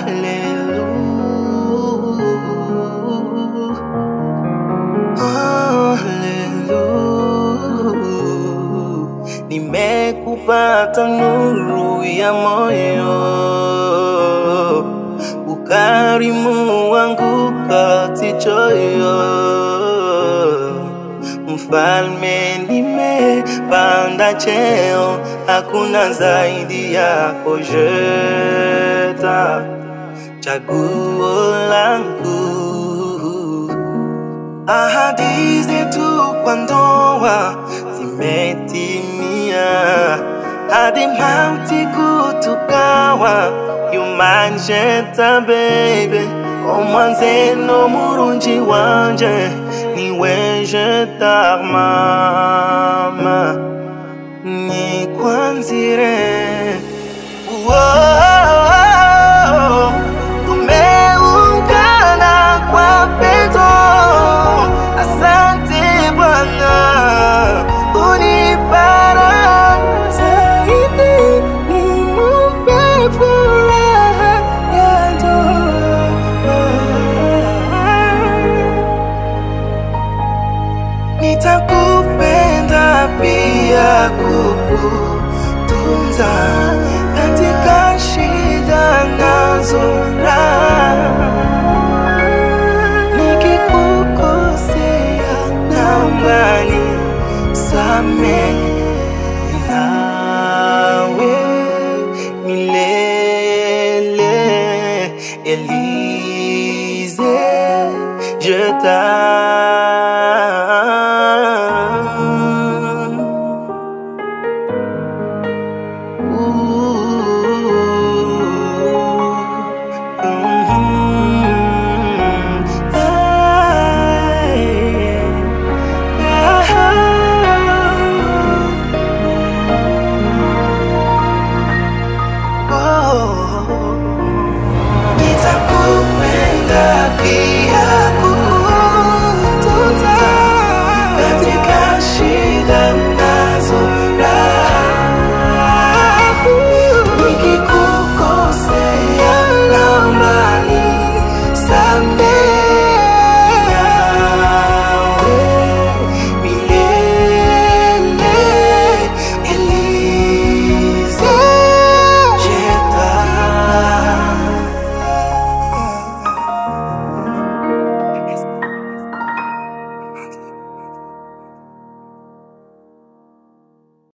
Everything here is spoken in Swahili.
Hallelujah. Nimekupata nuru ya moyo, ukarimu wangu kati choyo. Mfalme nimepanda cheo, hakuna zaidi yako Jeta, chaguo langu Ahadi zetu kwa ndoa zimetimia, hadi mauti kutugawa. You man Jeta baby, omwanzeno murungi wanje niwe Jeta mama, nikwanzire Whoa, tumeungana kwa pendo. Asante Bwana, unipara zaidi, nimupe furaha ya ndoa. Nitakupenda pia kukutunza katika shida nazo raha. Nikikukosea naomba nisamehe.